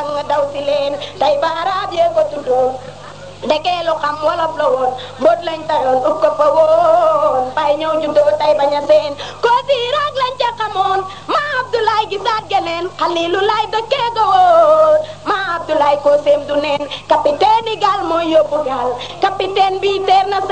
fàng daw si leen tey ba arab yee ko tuddoon ndekee lu xam wolof la woon mbóot lañ tayoon ub ko fa woon bay ñëw juddoo tay bañ a seen ko si raag lañ ca xamoon ma Abdoulaye gisaat geneen xalilu lay dëkkee ga woon ma Abdoulaye ko seem du neen capitaine yi gaal mooy yóbbu gaal capitaine bi teer na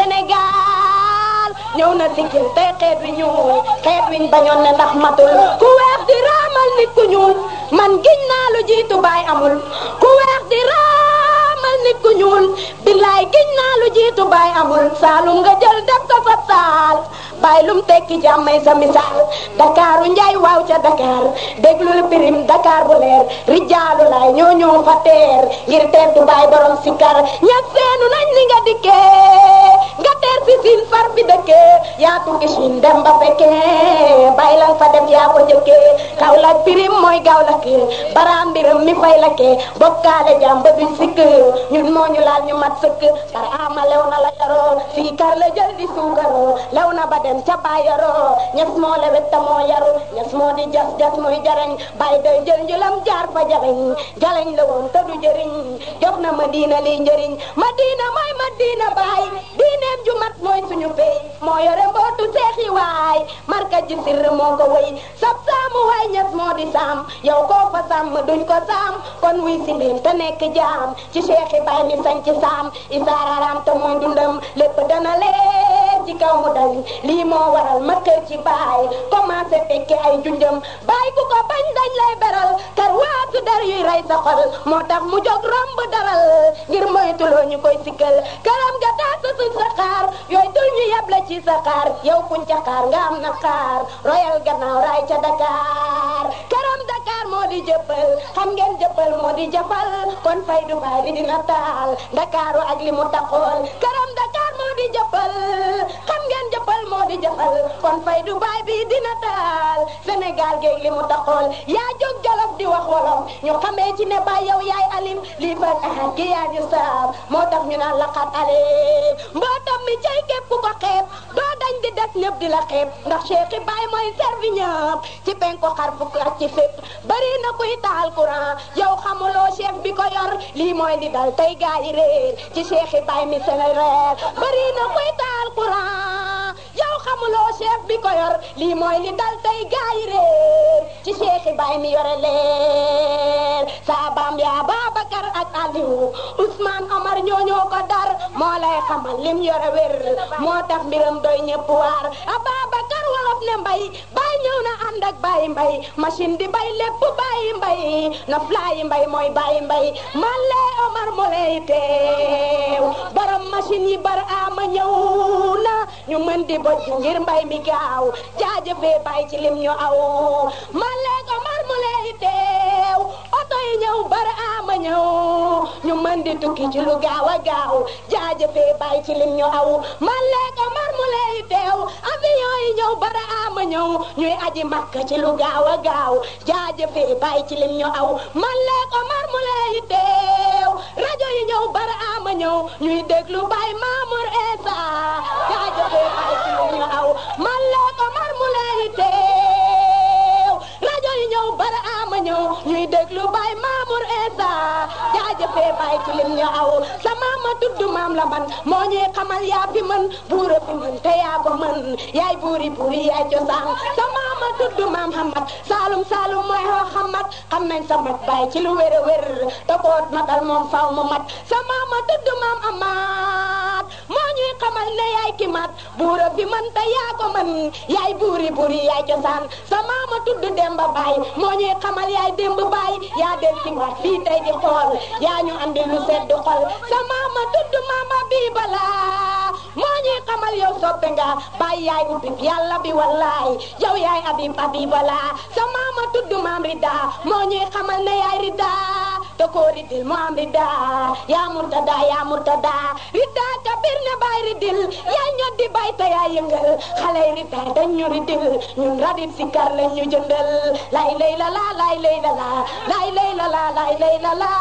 Sénégal ñëw na siggil tey xeet wi ñuul xeet wiñ bañoon ne ndax matul ku weex di raamal nit ku ñuul man giñ naa lu jiitu baay amul ku weex di raamal nit ku ñuul billaay giñ naa lu jiitu baay amul saalum nga jël def ko fa saal baay lum tekki jàmmay sa misaal dakaaru njaay waaw ca dakar déglul pirim dakar bu leer rijaalu laay ñoo ñoo fa teer ngir teertu baay borom sikar ña seenu nañ li nga dikkee nga teer si siin far bi dëkkee yaa tukki siin dem ba fekkee baay lan fa def yaa ko jëkkee kaw la pirim mooy gaaw la kee baraam mbiram mi fay la kee bokkaale jàmm ba duñ sikk ñun moo ñu laal ñu mat sëkk par ama lew na la yaroo fii kar la jël di suukaroo lew na ba dem ca baay yaroo ñes moo lewet ta moo yaru ñes moo di jas jas muy jarañ baay day jël njëlam jaar fa jarañ jalañ la woon te du jëriñ jox na ma diina liy njëriñ ma diina mooy ma diina baay diineem ju mat mooy suñu pay moo yore mbootu seexi waay marka ji sirr moo ko wëy sab saamu waay ñes moo di saam yow koo fa sàmm duñ ko saam kon wuy si leen te nekk jaam ci seexi baay mi sañ ci saam isaararam te mooy dundam lépp dana leer ci kaw mu dañ lii moo waral ma kër ci baay commencé fekke ay junjam baay ku ko bañ dañ lay beral kar waatu dar yuy rey sa xol moo tax mu jóg romb daral ngir moytuloo ñu koy sikkal karam ga taasa suñ sa xaar yooyu dul ñu yeb la ci sa xaar yow kuñ ca xaar nga am na xaar royal gannaaw raay ca Dakar karam Dakar moo di jëppal xam ngeen jëppal moo di jëppal kon fay du baay bi dina taal Dakaru ak li mu taxool karam Dakar moo di jëppal xam ngeen jëppal moo di jëppal kon fay du baay bi dina taal Sénégal géeg li mu taxool yaa jóg jolof di wax wolof ñu xamee ci ne baay yow yaay alim lii fa ahad gi yaa ñu saab moo tax ñu naan laqat alim mbootam mi cay képp ku ko xeeb doo dañ di des ñëpp di la xeeb ndax Cheikh Baay mooy servi ñëpp ci penko xar fukk ak ci fépp bari na kuy taal courant yow xamuloo chef bi ko yor lii mooy li dal tey gaa yi réer ci Cheikh Baay mi seen reer bari na kuy taal courant yow xamuloo chef bi ko yor lii mooy li dal tey gaa yi réer ci Cheikh Baay mi yore leer saabaam yaa Babacar ak Aliou Ousmane Omar ñooñoo ko dar moo lay xamal lim yore wér moo tax mbiram doy ñëpp waar Ababacar wolof ne mbay bay ñëw na ànd ak bay mbay machine di bay lépp bay mbay na fly mbay mooy bay mbay man lay Omar mo lay teew borom machine yi bar ama ñëw na ñu mën di bojj ngir mbay mi gaaw jaajëfee bay ci lim ñu aw man lay Omar mo lay teew oto yi ñëw bar ama ñëw ñu mën di tukki ci lu gaaw a gaaw jaajëfee bay ci lim ñu aw man lay Omar mo lay teew avion yi ñëw bara ama ñëw ñuy aji makka ci lu gaaw a gaaw jaajëfee bay ci lim ñu aw man lay Omar mo lay teew rajo yi ñëw bara ama ñëw ñuy déglu bay Mamour Essa jaajëfee bay ci lim ñu aw man lay Omar mo lay teew rajo yi ñëw bara ama ñëw ñuy déglu bay Mamour Essa jaajëfee bay ci lim ñu aw sama ma tudd maam la man moo ñuy xamal yaa fi mën buura fi mën te yaa ko mën yaay buuri buuri yaay cosaan sama ma tudd maam Hamad Saalum Saalum mooy xoo xamat xam nañ sa mat bay ci lu wér a wér te boot matal moom faw mu mat sama ma tudd maam Amaat moo ñuy xamal ne yaay ki mat buura fi mën te yaa ko mën yaay buuri buuri yaay cosaan sama ma tudd Demba Baay moo ñuy xamal yaay Demba Baay yaa del ci mat fii tey di xool yaa ñu andi lu sedd xol sama ma tudd mama bi bala moo ñuy xamal yow soppe nga bàyyi yaay ubbi yàlla bi wallaay yow yaay abib abibala sa mama tudd maam rida moo ñuy xamal ne yaay rida te koo ridil mu am rida yaa murtada yaa murtada rida kabir ne baay ridil yaa ñoddi bay te yaa yëngal xale yi rida dañ ñu ridil ñun radit si kar lañ ñu jëndal lay lay la la lay lay la la lay lay la la lay lay la la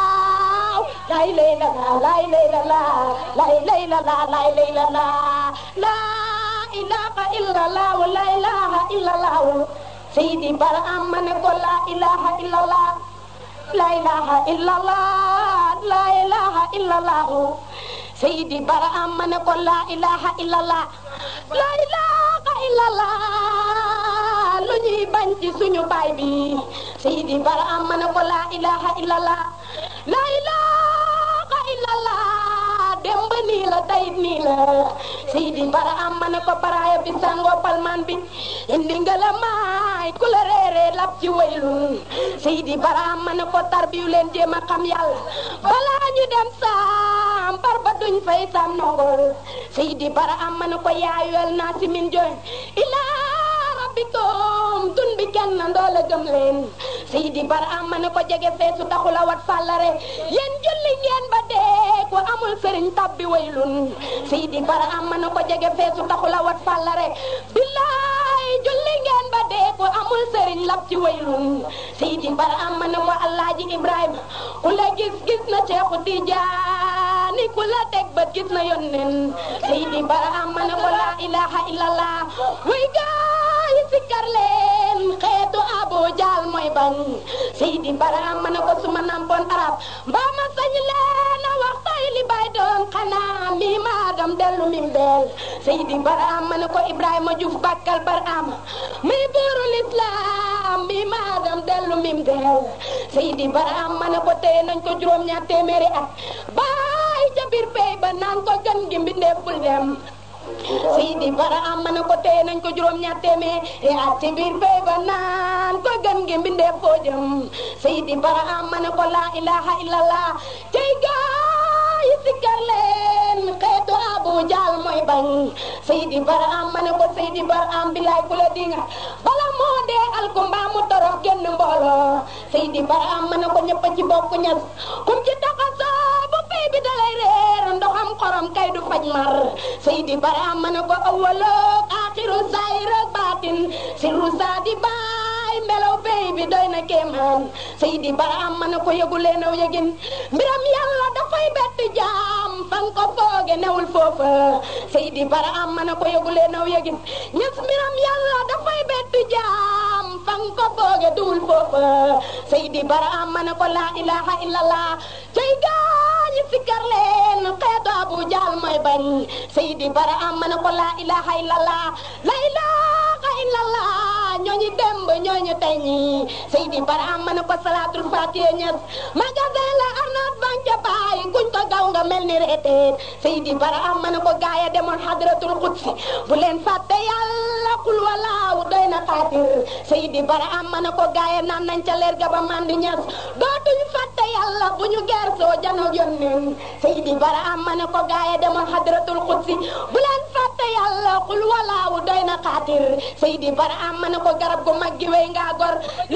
lay lay la la lay lay la la lay lay la la lay lay la la la ilaha illallah la ilaha illallah Seydi Bara am ma ne ko la ilaha illallah la ilaha illallah la ilaha illallah Seydi Baraam ma ne ko la ilaha illallah la ilaha illallah lu ñuy bañ ci suñu baay bi Seydi Baraam ma ne ko la ilaha illallah la ilaha illallah demb nii la tey nii la Seydi Baraam ma ne ko baraaya bi sangoo palmaan bi indi nga la maay ku la reeree lab ci waylun Seydi Baraam ma ne ko tarbiyu leen jéem a xam yàlla balaa ñu dem saam bar ba duñ fay sam nongol Seydi Baraam ma ne ko yaayuwel naa si min joy ilaa rabbikum tun bi kenn ndoola gëm leen Seydi Baraam ma ne ko jege feesu taxula wat fàllare yéen julli ngeen ba dee ko amul sëriñ tabbi waylun Seydi Baraam ma ne ko jege feesu taxula wat fàllare billaay julli ngeen ba dee ko amul sëriñ lab ci waylun Seydi Baraam ma ne ko Alaaji Ibrahima ku la gis gis na Seexu Tijaani ku la teg bët gis na yonnen Seydi Baraam ma ne ko laa ilaha illallah way gaay sikkar leen xeetu Abu Jaal mooy bañ Seydi Baraam ma ne ko suma nampoon arab mbaa ma sañ leen a wax tay li bay doon xanaa mi maadam dellu mim beel Seydi Baraam ma ne ko Ibrahima Juuf bakkal Baraam muy buurul islam mi maadam dellu mim beel Seydi Baraam ma ne ko téye nañ ko juróom ñaar téeméeri at baay ca biir pey ba naan ko gën gi mbindeef bul dem Seydi Baraam ma ne ko téye nañ ko juróom ñaar téeméeri at ci biir pey ba naan ko gën gi mbindeef foo jëm Seydi Baraam ma ne ko laa ilaha illallah tey gaay sikkar leen xeetu Abu Jaal mooy bañ Seydi Baraam ma ne ko Seydi Baraam bilaay ku la dinga bala moo dee alkumba mu torox génn mbooloo Seydi Baraam ma ne ko ñëpp ci bokk ñas kum ci taxasoo bu pey bi dalay reer ndoxam xorom kay du faj mar Seydi Baraam ma ne ko awwaloog aaxiru saayir ak baatin sirru saadi baay melaw pey bi doy na kéemaan Seydi Baraam ma ne ko yëgu leen aw yëgin mbiram yàlla dafay bett jaam fan ko fooge newul foofa Seydi Baraam ma ne ko yëgu leen aw yëgin ñes mbiram yàlla dafay bett jaam fan ko fooge duwul foofa Seydi Baraam ma ne ko laa ilaha illallah cay gaañi sikkar leen xeetu Abu Jaal mooy bañ Seydi Baraam ma ne ko laa ilaha illallah la ilaha illallah ñooñu demb ñooñu tey ñi Seydi Baraam ma ne ko salaatul faatiha ñes magasin la arnaat banque baay kuñ ko gaw nga mel ni reeteet Seydi Baraam ma ne ko gaaya demoon hadratul qudsi bu leen fàtte yàlla kul walaaw doy na xaatir Seydi Baraam ma ne ko gaaya naan nañ ca leer ga ba mandi ñes dootuñ fàtte yàlla bu ñu gersoo janoog yónneen Seydi Baraam ma ne ko gaaya demoon hadratul qudsi bu leen fàtte yàlla kul walaaw doy na xaatir Seydi Baraam ma ne ko garab gu mag gi wey ngaa gor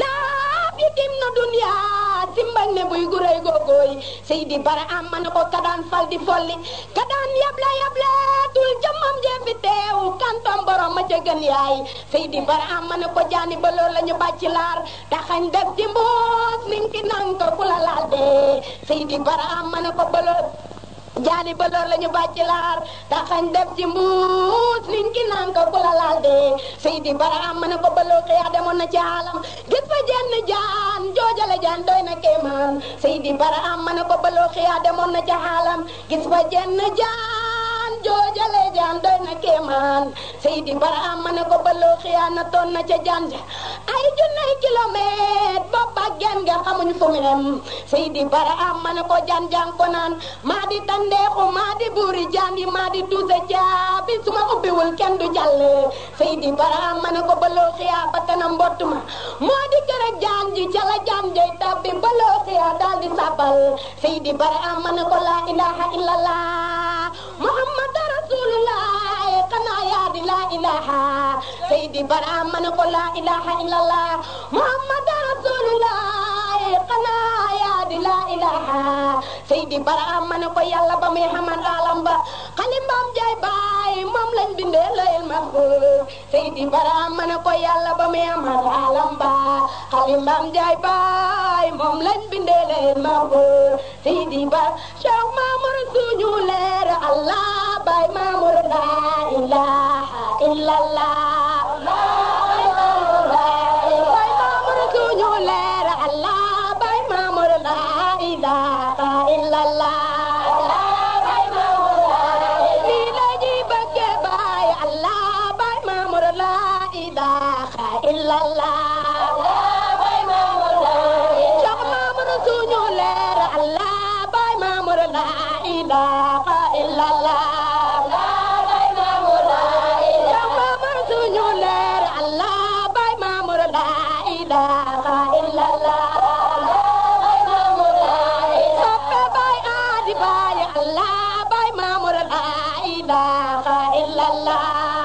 laa bi dim na dunya simbang ne buy guréy googooy Seydi Baraam ma ne ko kadaan fal di folli kadaan yable yable tul jëmmam jee fi teew kantom borom ma ca gën yaay Seydi Baraam ma ne ko jaani ba loolu la ñu bàcc laar taxañ def ci mbuus ninki nang ko ku la laal dee Seydi Baraam ma ne ko ba loolu jaani ba loolu la ñu bàcc laar taxañ def ci mbuus liñ ki naan ko ku la laal dee Seydi Baraam ma ne ko baloo xiyaa demoon na ci alam gis fa jenn jaan joojale jaan doy na kéemaan Seydi Baraam ma ne ko baloo xiyaa demoon na ci alam gis fa jenn jaan joojale jaan doy na kéemaan Seydi Baraam ma ne ko baloo xiyaa na toon na ca jaan ja ay junney kilomètre bopp ak genn nga xamuñ fu mu yem Seydi Baraam ma ne ko jaan jaan ko naan maa di tandeexu maa di buuri jaan yi maa di tuuse caabi su ma ubbiwul kenn du jàll Seydi Baraam ma ne ko baloo xiyaa ba kanam mbott ma moo di kër ak jaan ji ca la jaan jey tabbi baloo xiyaa daal di sàbbal Seydi Baraam ma ne ko laa ilaha illallah Muhammad rasulullah xanaa yaa di laa ilaha Seydi Baraam ma ne ko laa ilaha illallah Muhammad rasulullah xanaa yaa di laa ilaha Seydi Baraam ma ne ko yàlla ba muy xamal alam ba xalimbaam jaay baay moom lañ bindee layel mahfuz Seydi Baraam ma ne ko yàlla ba muy xamal alam ba xalimbaam jaay baay moom lañ bindee layel mahfuz Seydi Ba Cheikh Mamour suñu leer Allah baay Mamour la ilaha illallah baay Mamour suñu leer Allah baay Mamour illallah Cheikh Mamour suñu leer Allah bay Mamour la ilaha illallah Cheikh Mamour suñu leer Allah bay Mamour la ilaha illallah soppe bay adi bay Allah bay Mamour la ilaha illallah